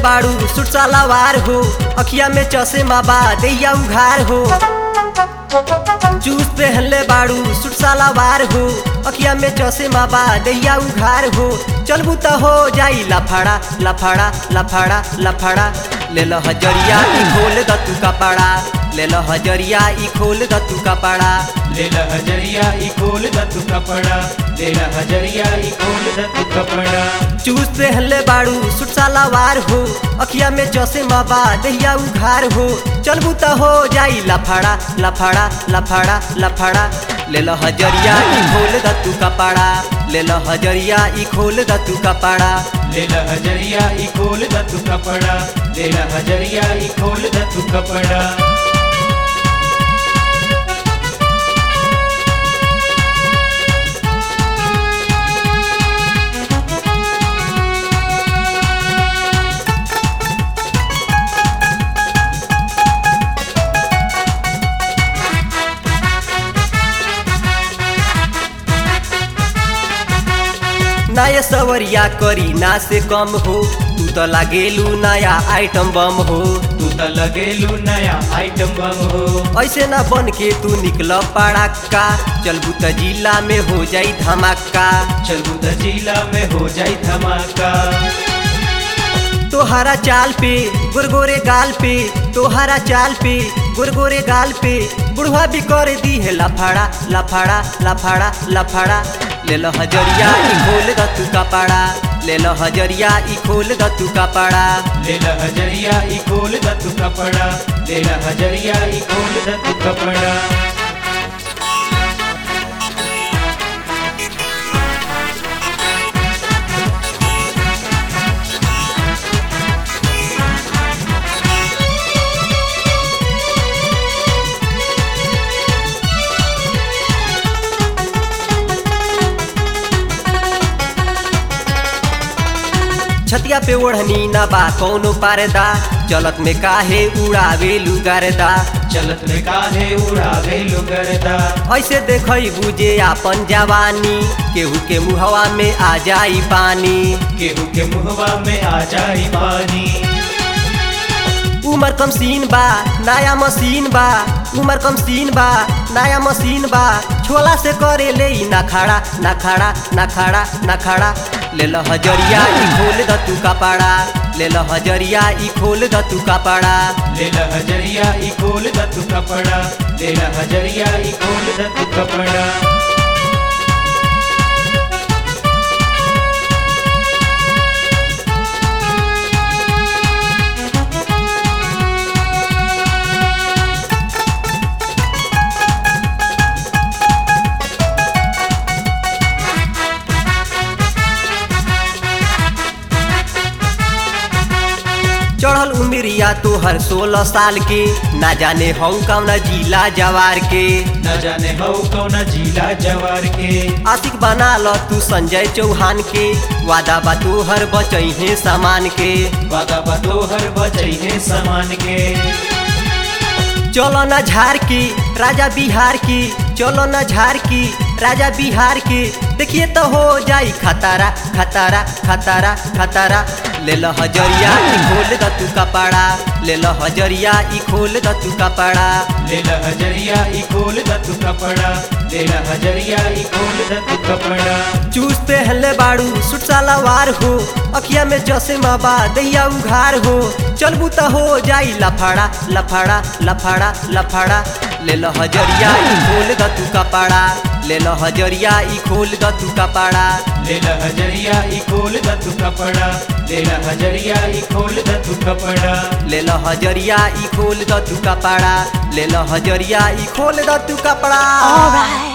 बाड़ू सुट सलावार हो अखिया में चश्मा बा दैया उघार हो जूस पहनले बाड़ू सुट सलावार हो अखिया में चश्मा बा दैया उघार हो चलबू त हो जाई लफड़ा लफड़ा लफड़ा लफड़ा ले लो हजरिया ई खोल द तू कपड़ा ले लो हजरिया ई खोल द तू कपड़ा लेला हजरिया ई खोल द तू कपड़ा लेला हजरिया ई खोल द तू कपड़ा चूस पहनले बाड़ू सुट सलावार हो अखिया में चश्मा बा दैया उघार हो चलबू त हो जाई लफड़ा लफड़ा लफड़ा लफड़ा ले लो हजरिया ई खोल द तू कपड़ा ले लो हजरिया ई खोल द तू कपड़ा लेला हजरिया ई खोल द तू कपड़ा लेला हजरिया ई खोल द तू कपड़ा नया सवरिया करी ना से कम हो तू तो लागेलू नया आइटम बम हो तू त लगेलू नया आइटम बम हो ऐसे ना बन के तू निकल पड़ाका चलबू त जिला में हो जाई धमाका चलू त जिला में हो जाई धमाका तोहरा चाल पे गुरगोरे गाल पे तोहरा चाल पे गुरगोरे गाल पे बुढ़वा भी कर दी है लफड़ा लफड़ा लफड़ा लफड़ा ले लो हजरिया ई खोल द तू कपड़ा ले लो हजरिया ई खोल द तू कपड़ा लेला हजरिया ई खोल द तू कपड़ा लेला हजरिया ई खोल द तू कपड़ा छतिया पे ओढ़नी ना बा कौनो पारदा चलत में काहे उड़ावे लुगारदा चलत में काहे उड़ावे लुगरदा ऐसे देखई बुझे आपन जवानी केहू के मुहवा में आ जाई पानी केहू के मुहवा में आ जाई पानी उमर कम सीन बा नया मशीन बा उमर कम सीन बा नया मशीन बा छोला से करे ले ई ना खड़ा ना खड़ा ना खड़ा ना खड़ा ले लो हजरिया ई खोल द तू कपड़ा ले लो हजरिया ई खोल द तू कपड़ा लेला हजरिया ई खोल द तू कपड़ा लेला हजरिया ई खोल द तू कपड़ा चढ़ल उमिरिया तोहर सोलह साल के ना जाने हऊ कौना जिला जवार के न जाने हो कौन जिला जवार के आशिक बना ल तू संजय चौहान के वादा बा तोहर बचैहे सामान के वादा बतोहर बचई है समान के चलो न झार की राजा बिहार की चलो न झार की राजा बिहार की देखिए तो हो जाई खतरा खतरा खतरा खतरा ले लो हजरिया ई खोल द तू कपड़ा ले लो हजरिया ई खोल द तू कपड़ा लेला हजरिया ई खोल द तू कपड़ा लेला हजरिया ई खोल द तू कपड़ा चूस पहनले बाड़ू सुट सलवार हो अखिया में चश्मा बा दैया उघार हो चलबू त हो जाई लफड़ा लफड़ा लफड़ा लफड़ा ले लो हजरिया ई खोल द तू कपड़ा ले लो हजरिया ई खोल द तू कपड़ा लेला हजरिया ई खोल द तू कपड़ा लेला हजरिया ई खोल द तू कपड़ा ले लो हजरिया ई खोल द तू कपड़ा ले लो हजरिया ई खोल द तू कपड़ा Alright.